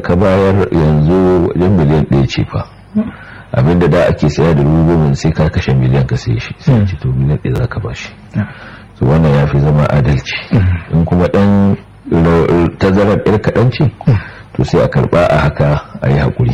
ka bayar yanzu wajen miliyan ɗaya ce fa abinda da ake saya da dubu goma sai ka kashe miliyan ka sai shi sai ce to miliyan ɗaya za ka ba shi so wannan ya fi zama adalci in kuma ɗan tazarar ɗaya kaɗan ce to sai a karɓa a haka a yi haƙuri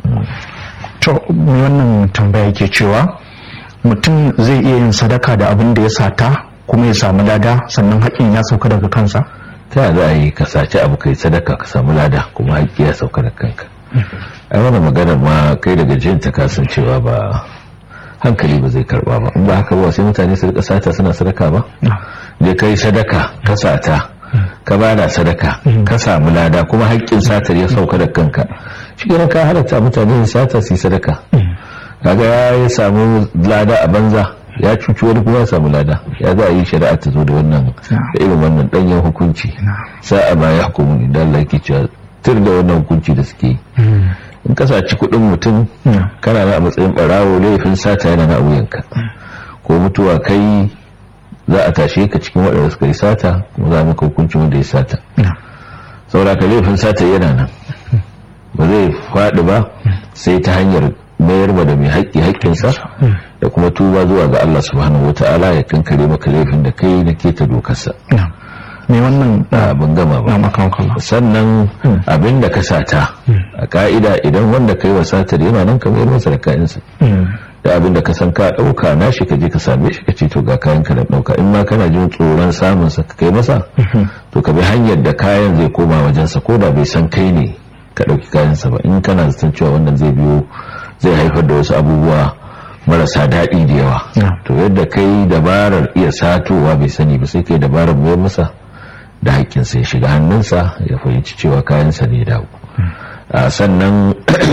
to wannan tambaya ke cewa mutum zai iya yin sadaka da abin da ya sata kuma ya samu lada sannan haƙƙin ya sauka daga kansa ta za a yi ka saci abu kai sadaka ka samu lada kuma haƙƙi ya sauka daga kanka ai wannan maganar ma kai daga jin ta kasancewa ba hankali ba zai karba ba in ba haka ba sai mutane su rika sata suna sadaka ba je kai sadaka ka sata ka bada sadaka ka samu lada kuma haƙƙin satar ya sauka da kanka shi ne ka halatta mutane su sata su yi sadaka kaga ya samu lada a banza ya cuci wani kuma ya samu lada ya za a yi shari'a ta zo da wannan da irin wannan danyen hukunci sa'a ba ya hukumu idan Allah yake cewa tur da wannan hukunci da suke yi in ka saci kuɗin mutum kana na a matsayin ɓarawo laifin sata yana na wuyanka ko mutuwa kai za a tashe ka cikin waɗanda suka yi sata kuma za a maka hukuncin wanda ya sata saboda ka laifin sata yana nan ba zai faɗi ba sai ta hanyar mayar ma da mai haƙƙi haƙƙinsa da kuma tuba zuwa ga Allah subhanahu wata'ala ya kankare maka laifin da kai na keta dokarsa me wannan ban gama ba sannan abin da ka sata a ka'ida idan wanda kai wa satar yana nan ka mayar masa da kayansa da abin da ka san ka ɗauka na shi ka je ka same shi ka ce to ga kayan ka da ɗauka in ma kana jin tsoron samun sa ka kai masa to ka bi hanyar da kayan zai koma wajensa ko da bai san kai ne ka ɗauki kayansa ba in kana zaton cewa wannan zai biyo zai haifar da wasu abubuwa marasa daɗi da yawa to yadda kai dabarar iya satowa bai sani ba sai kai dabarar mayar masa da haƙƙinsa ya shiga hannunsa ya fahimci cewa kayansa ne dawo sannan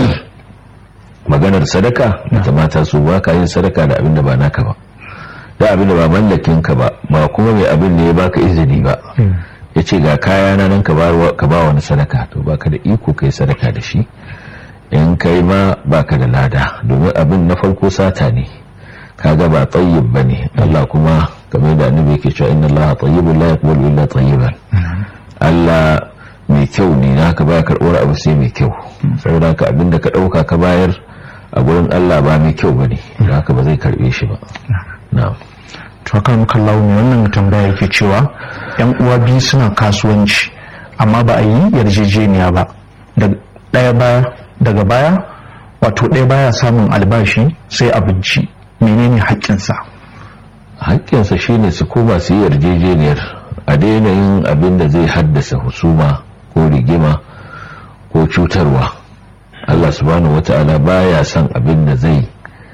maganar sadaka da mata su ba ka yin sadaka da abin da ba naka ba da abin da ba mallakin ka ba ba kuma mai abin da ya baka izini ba ya ce ga kaya na nan ka ba wani sadaka to baka da iko kai sadaka da shi in kai ma baka da lada domin abin na farko sata ne kaga ba tayyib bane Allah kuma kamar da annabi yake cewa inna Allah tayyibun la yaqbalu illa tayyiban Allah mai kyau ne naka baya karɓar abu sai mai kyau saboda haka abin da ka ɗauka ka bayar a gurin Allah ba mai kyau bane haka ba zai karɓe shi ba na'am to kan kallawo ne wannan tambaya yake cewa yan uwa biyu suna kasuwanci amma ba a yi yarjejeniya ba ɗaya baya daga baya wato ɗaya baya samun albashi sai abinci menene haƙƙinsa haƙƙinsa shine su koma su yi yarjejeniyar a daina yin abin da zai haddasa husuma ko rigima ko cutarwa Allah subhanahu wata'ala baya son abin da zai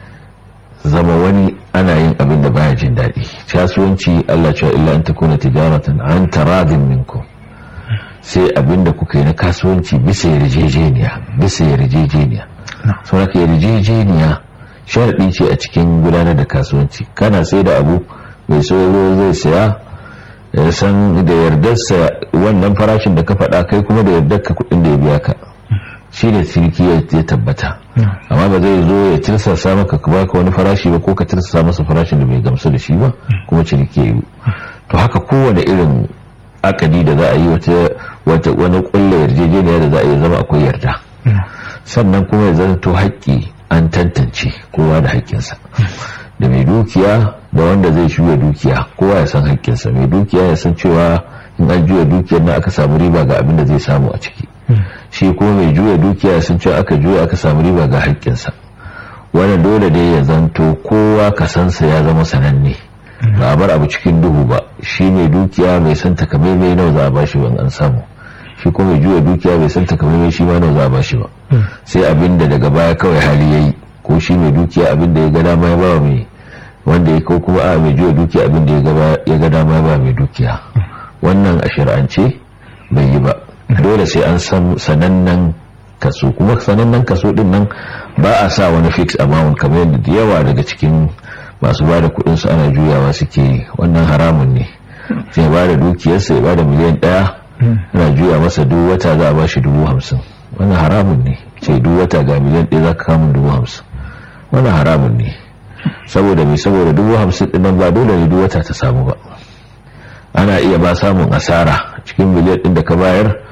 zama wani ana yin abin da baya jin daɗi kasuwanci Allah cewa illa an takuna tijaratan an taradin minkum sai abin da kuka yi na kasuwanci bisa yarjejeniya bisa yarjejeniya saboda yarjejeniya sharaɗi ce a cikin gudanar da kasuwanci kana sai da abu mai sauro zai saya ya san da yardarsa wannan farashin da ka faɗa kai kuma da yardar ka kuɗin da ya biya ka shi ne ciniki ya tabbata amma ba zai zo ya tirsasa maka ka baka wani farashi ba ko ka tirsasa masa farashin da bai gamsu da shi ba kuma ciniki ya yi to haka kowane irin akadi da za a yi wata wani kulle yarjejeniya da za a yi zama akwai yarda sannan kuma ya zanto haƙƙi an tantance kowa da haƙƙinsa da mai dukiya da wanda zai juya dukiya kowa ya san haƙƙinsa mai dukiya ya san cewa in an juya dukiyar nan aka samu riba ga abin da zai samu a ciki shi kuma mai juya dukiya ya san cewa aka juya aka samu riba ga haƙƙinsa wannan dole dai ya zanto kowa kasansa ya zama sananne ba a bar abu cikin duhu ba shi mai dukiya mai san takamaimai nawa za a bashi ban an samu shi kuma mai juya dukiya bai san takamaimai shi ma nawa za a bashi ba sai abin da daga baya kawai hali yayi ko shi mai dukiya abin da ya ga dama ya ba mai wanda ya ko kuma a mai juya dukiya abin da ya ga dama ya ba mai dukiya wannan a shari'ance bai yi ba dole sai an san sanannen kaso kuma sanannen kaso din nan ba a sa wani fix amount kamar yadda da yawa daga cikin masu ba da kudin su ana juyawa suke wannan haramun ne sai ba da dukiyarsa ya ba da miliyan daya ana juya masa duk wata za a ba shi dubu hamsin wannan haramun ne ce duk wata ga miliyan ɗaya za ka kamun dubu hamsin wannan haramun ne saboda mai saboda dubu hamsin ɗin ba dole ne duk wata ta samu ba ana iya ba samun asara cikin miliyan ɗin da ka bayar